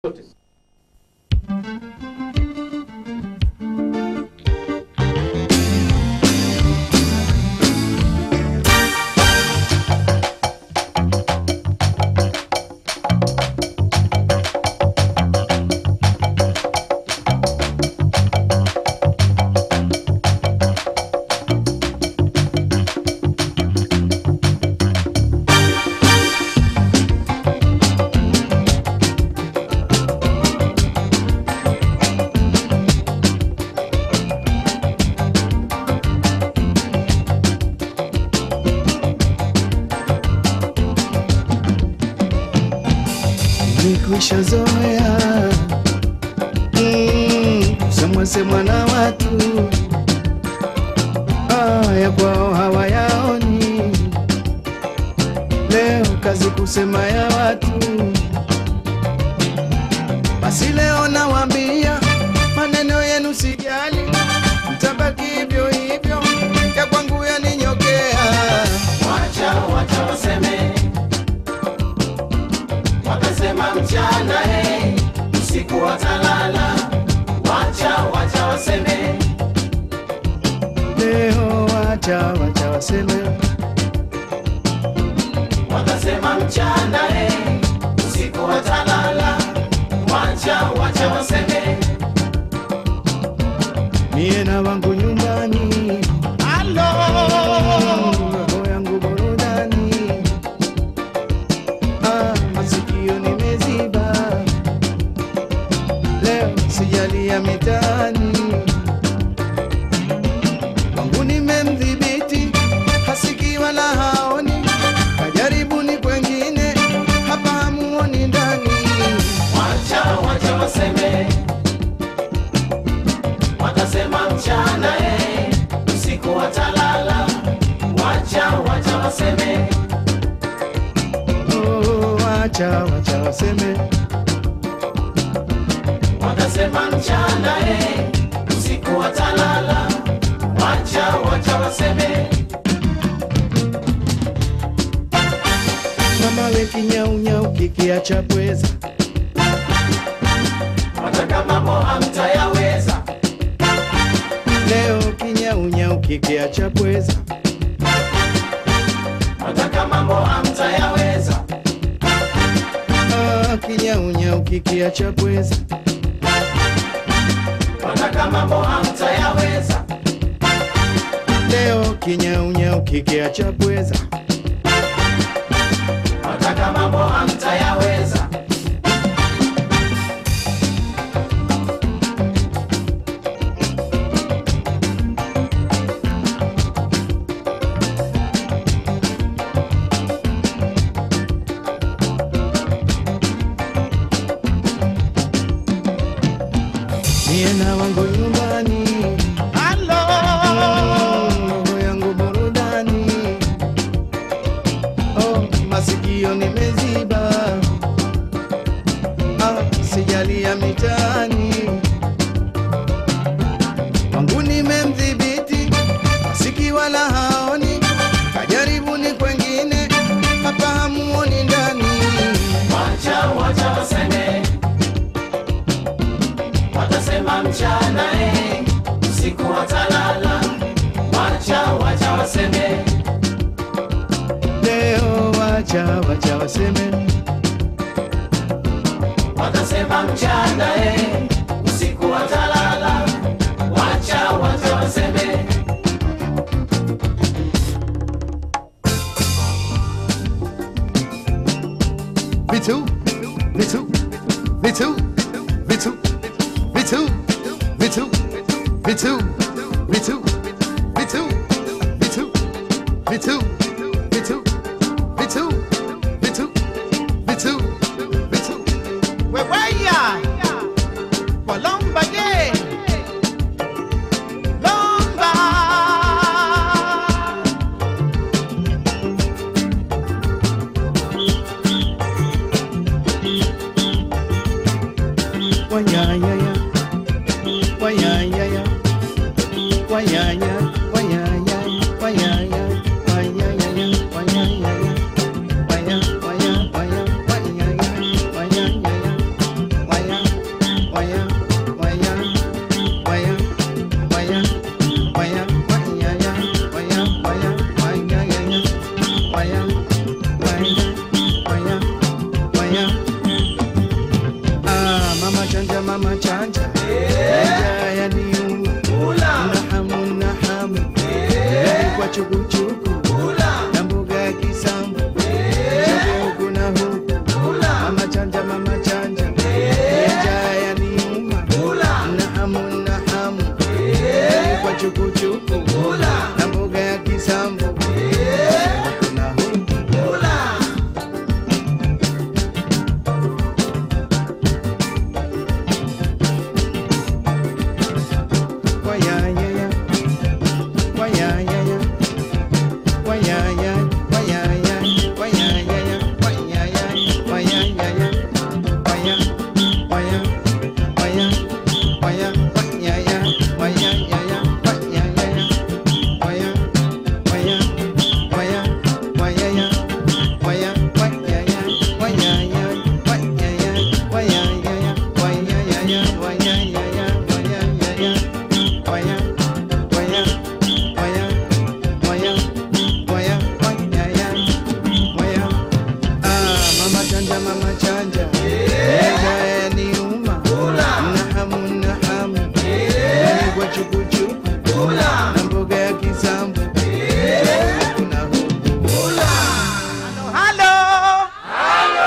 zote. Nimekwisha zoea mm, semwa semwa na watu ah, ya kwao hawayaoni. Leo kazi kusema ya watu, basi leo nawaambia maneno yenu sijali, mtabaki hivyo hivyo, ya kwangu yaninyokea. Wacha wacha waseme, watasema mchana hey, usiku watalala. Wacha wacha waseme, Leo wacha wacha waseme watasema mchana hey, usiku watalala. Wacha wacha waseme, mie na wangu nyumbani roho yangu burudani, ah, masikio nimeziba, leo sijalia mitaani, wangu nimemdhibiti, hasikii wala haoni, kajaribuni kwengine, hapa hamuoni ndani. wacha wacha waseme, watasema mchana hey, usiku watalala. Wacha wacha waseme, Oh, wacha wacha waseme, watasema mchana hey, usiku watalala. Wacha wacha waseme, mama we kinyaunyau kikiacha pweza wataka mambo hamtayaweza. Leo kinyaunyau kikiacha pweza, Wataka mambo hamtayaweza. ah, kinyaunyau kikiacha pweza, Wataka mambo hamtayaweza. leo kinyaunyau kikiacha pweza, Wataka mambo hamtayaweza. mie na wangu nyumbani, roho yangu burudani, oh, masikio nimeziba, ah, sijalia mitaani, wangu nimemdhibiti, asiki wala haoni, kajaribuni kwengine, hapa hamuoni ndani. Wacha wacha waseme, watasema mchana eh, usiku watalala. Wacha wacha waseme, Leo wacha wacha waseme, watasema mchana eh, usiku watalala. Wacha wacha waseme, vitu vitu vitu vitu vitu vitu vitu vitu vitu vitu vitu vitu vitu vitu vitu vitu Weweya Walomba ye Lomba wanyanyaya wanyanyaya wanyanya wanyanya wanyanya wanyanyaya wanyanyaya wanya wanya wanya wanyanyaya wanyanyaya Mama chanja, mama chanja, ega ni uma, na hamu